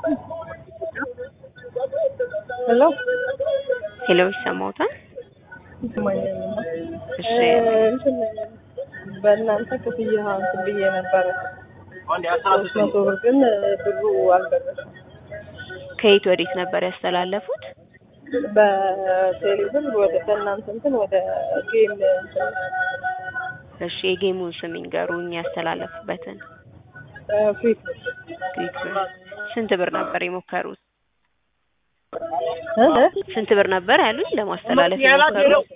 ሄሎ ሄሎ ይሰማዎታል? ይሰማኛል። እሺ እንትን በእናንተ ክፍያ እንትን ብዬ ነበረ ሶስት መቶ ብር ግን ብሩ አልደረሰም። ከየት ወዴት ነበር ያስተላለፉት? በቴሌብር ወደ በእናንተ እንትን ወደ ጌም እንትን እሺ የጌሙን ስም ይንገሩኝ ያስተላለፉበትን። ፊት ግሪክ ስንት ብር ነበር የሞከሩት? እ? ስንት ብር ነበር ያሉኝ ለማስተላለፍ የሞከሩት?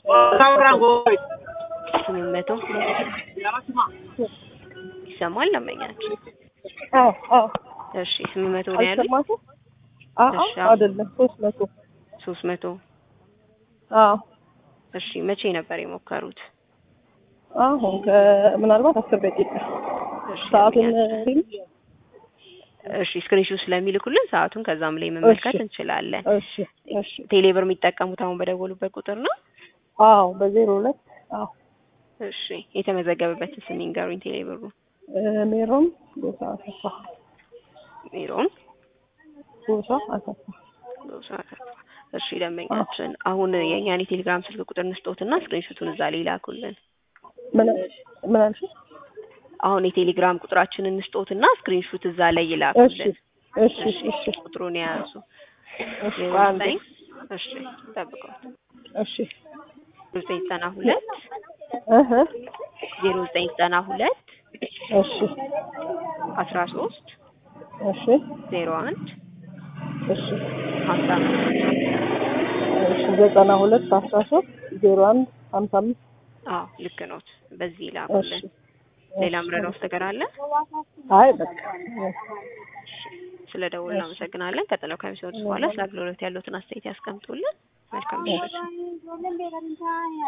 ስምንት መቶ ይሰማል ለመኛችሁ? አዎ አዎ እሺ ስምንት መቶ ነው ያሉኝ? አልሰማሽም? አዎ እሺ፣ አዎ። አይደለም ሶስት መቶ ሶስት መቶ አዎ እሺ መቼ ነበር የሞከሩት? አሁን ከምናልባት አስር ደቂቃ እሺ ሰዓቱን ለመኛችሁ? እሺ ስክሪንሾት ስለሚልኩልን ሰዓቱን ከዛም ላይ መመልከት እሺ። እንችላለን። እሺ እሺ ቴሌብር የሚጠቀሙት አሁን በደወሉበት ቁጥር ነው? አዎ በዜሮ ሁለት አዎ እሺ የተመዘገበበትን ስም ይንገሩኝ ቴሌብሩ። እ፣ ሜሮን ጎሳ አሰፋ ሜሮን ጎሳ አሰፋ ሎሳ አሰፋ። እሺ ደንበኛችን አሁን የእኛን የቴሌግራም ስልክ ቁጥር እንስጦትና ስክሪንሾቱን እዛ ላይ ይላኩልን። ምን ምን አልሽኝ? አሁን የቴሌግራም ቁጥራችንን እንስጦትና ስክሪንሾት እዛ ላይ እሺ ይላኩልን። እሺ እሺ ቁጥሩን የያዙ እሺ ዜሮ በአንድ ዘጠኝ እሺ ጠብቀውት እሺ ዜሮ ዘጠኝ ዘጠና ሁለት እህ ዜሮ ዘጠኝ ዘጠና ሁለት እሺ አስራ ሶስት እሺ ዜሮ አንድ እሺ ሀምሳ አምስት እሺ ዘጠና ሁለት አስራ ሶስት ዜሮ አንድ ሀምሳ አምስት አዎ ልክ ኖት። በዚህ እሺ ይላኩልን። ሌላ ምረዳው ነገር አለ? አይ በቃ ስለ ደውል እናመሰግናለን። ቀጥለው ከሚሰጡት በኋላ ስለ አገልግሎት ያሉትን አስተያየት ያስቀምጡልን። መልካም ምሽት።